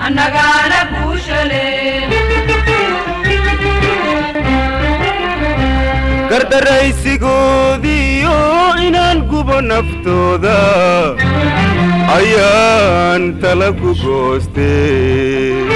annagaana guushale gardaraysigoodiyo inaan gubo naftooda ayaan tala ku goostee